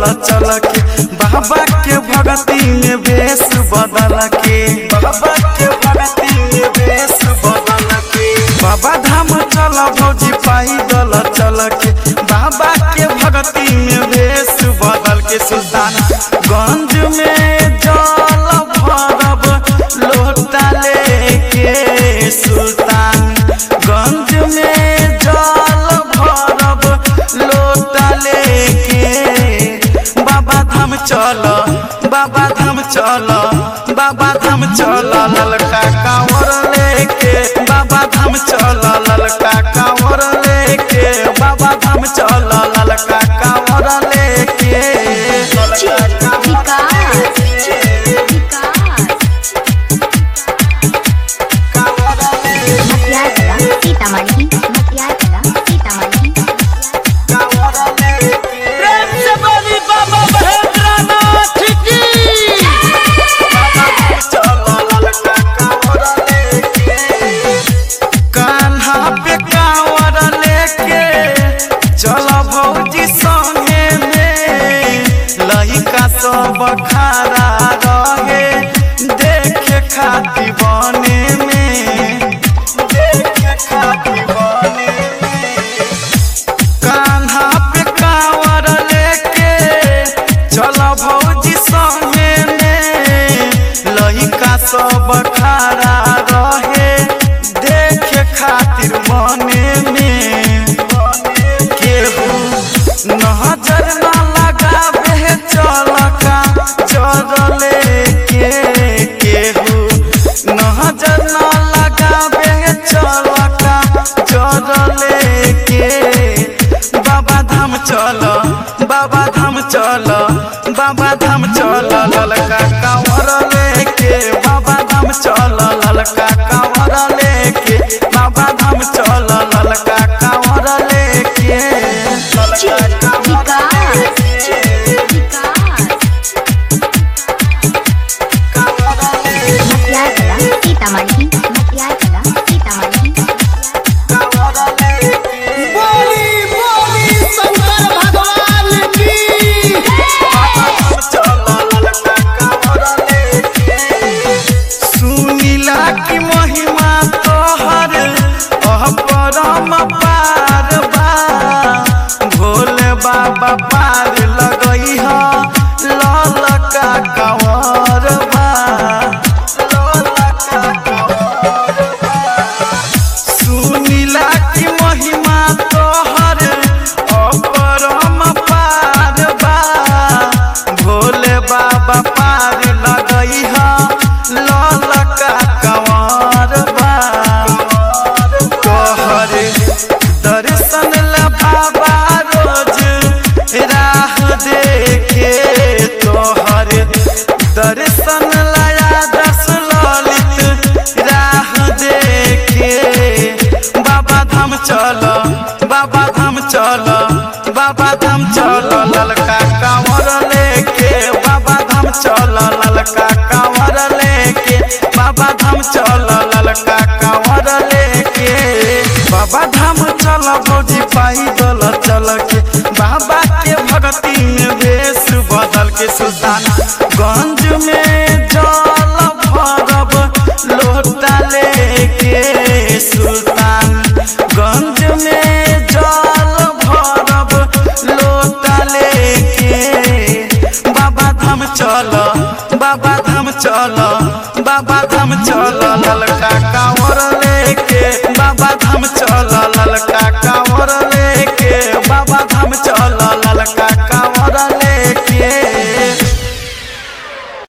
चल के बाबा के भगती में वेश बदल के बाबा के भगती में वेश बदल के बाबा धाम चल भौजी पाई दल चल के बाबा के भगती में वेश बदल के सुल्तान गंज में जल भरब लोटा लेके सुल्तान गंज में जल भरब लोटा लेके बाबा धाम चल बाबा धाम चल बाबा धाम चल ललका कांवर लेके बाबा धाम चल ललका कांवर लेके बाबा धाम चल ललका कांवर लेके ललका कांवर कांवर लेके मटियागला सीतामढ़ी मटियागला सीतामढ़ी कांवर लेके प्रेम से बोली बाबा महेंद्रनाथ की कान्हा पे कांवर लेके चल भौजी संगे में लहिका सब खड़ा रहे देखे खाती बने में देखे खाती बने में कान्हा पे कांवर लेके चल भौजी संगे में लहिका सब खड़ा रहे देखे खातिर मने में केहू नजर न लगावे चल का चल के केहू नजर न लगावे चल का चल के बाबा धाम चल बाबा धाम चल बाबा धाम चल ललका कांवर लेके बाबा धाम चल ललका कांवर लेके बाबा धाम चल ललका कांवर लेके ललका कांवर लेके कांवर लेके मटियागला सीतामढ़ी मटियागला सीतामढ़ी कांवर लेके बोली बोली शंकर भगवान की सुनीला की महिमा तोहर अपरम पार बा भोले बाबा पार लगई ह ललका कंवर बा ललका कंवर बा सुनीला की महिमा तोहर अपरम पार बा भोले बाबा पार लगई ह ललका कंवर बा तोहर दर्शन ला बाबा रोज राह देखे तोहर दर्शन लाया दस ललित राह देखे बाबा धाम चल बाबा धाम चल बाबा धाम चल ललका कांवर लेके बाबा धाम चल ललका कांवर लेके बाबा धाम चल ललका कांवर लेके बाबा धाम चल भौजी पाई दल चल के बाबा के भक्ति में वेश बदल के सुल्तान गंज में जल भरब लोटा लेके सुल्तान गंज में जल भरब लोटा लेके बाबा धाम चल बाबा धाम चल बाबा धाम चल ललका कांवर लेके बाबा धाम चल ललका कांवर